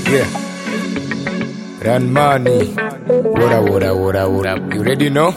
Yeah. Run money. What up, what up, what up, what up? You ready no?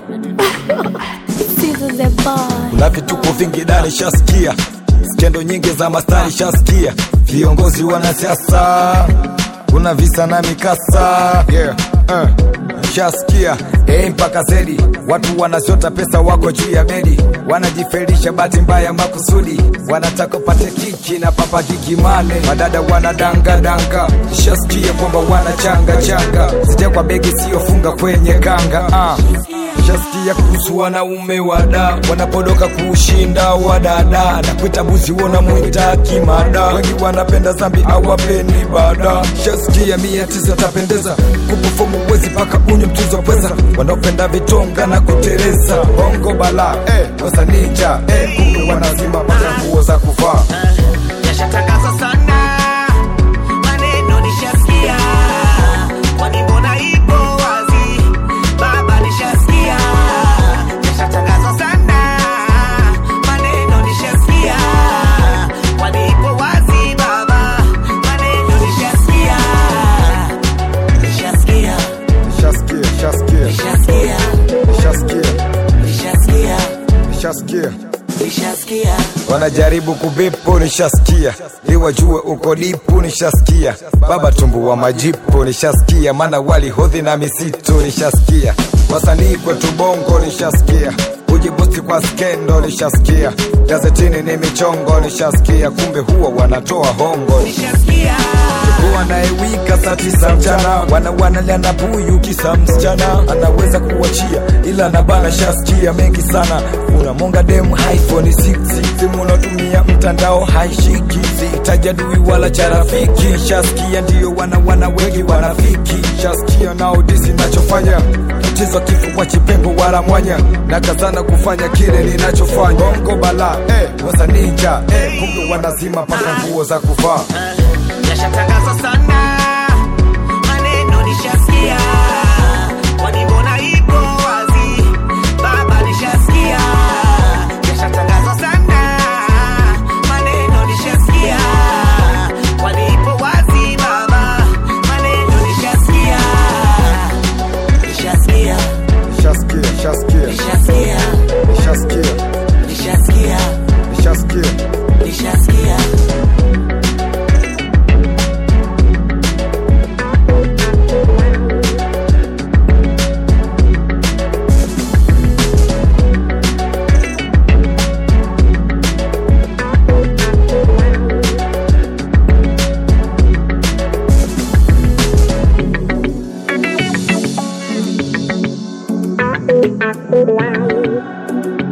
Sizo the boy. Kuna vituko vingi dani shasikia, skendo nyingi za mastari shasikia, viongozi wanasiasa, kuna visa na mikasa Yeah. Uh. shasikia A mpaka zedi, watu wanazota pesa, wako juu ya bedi, wanajifelisha bahati mbaya makusudi, wanataka upate kiki na papa kikimane, madada wanadangadanga, shasikia kwamba wanachanga changa, sija kwa begi siyofunga kwenye kanga uh. Shasikia kuhusu wanaume wada wanapodoka kuushinda wadada na kuita buzi wona mwita kimada, wengi wanapenda zambi awapeni bada. Shasikia mia tisa tapendeza kupufomu wezi paka unywe mchuzo pweza, wanaopenda vitonga na kutereza bongo bala eh, wasa ninja eh, kumbe wanazima paka nguo za kuvaa Yashatangaza sana maneno nishasikia, kwani mbona ipo wazi? Baba nishasikia. Yashatangaza sana maneno nishasikia, kwani ipo wazi? Baba maneno nishasikia, nishasikia, Shasikia, shasikia, nishasikia, shasikia, nishasikia, shasikia nishasikia. wanajaribu kubipu nishasikia, ili wajue uko dipu nishasikia, baba tumbu wa majipu nishasikia, maana walihodhi na misitu nishasikia, wasanii kwetu bongo nishasikia, ujibusti kwa skendo nishasikia, gazetini ni michongo nishasikia, kumbe huwa wanatoa hongo Nishasikia. kuwa anayewika saa tisa mchana wana wanalia na buyu kisa msichana anaweza kuachia ila nabana shasikia mengi sana unamonga dem iphone 6 simu unatumia mtandao haishiki sihitaji adui wala cha rafiki shasikia ndiyo wana wana wengi wanafiki shasikia nao disi nachofanya mchezo kifua chipengo wala mwanya na kazana kufanya kile ninachofanya bongo bala eh, wasa ninja eh, kumbe wanazima paka nguo za kuvaa Yashatangaza sana maneno nishasikia, kwani mbona ipo wazi? Baba nishasikia. Yashatangaza sana maneno nishasikia, kwani ipo wazi? Baba maneno nishasikia, nishasikia, Shaskia, Shaskia, nishasikia, Shaskia, nishasikia, Shaskia. nishasikia. Wow.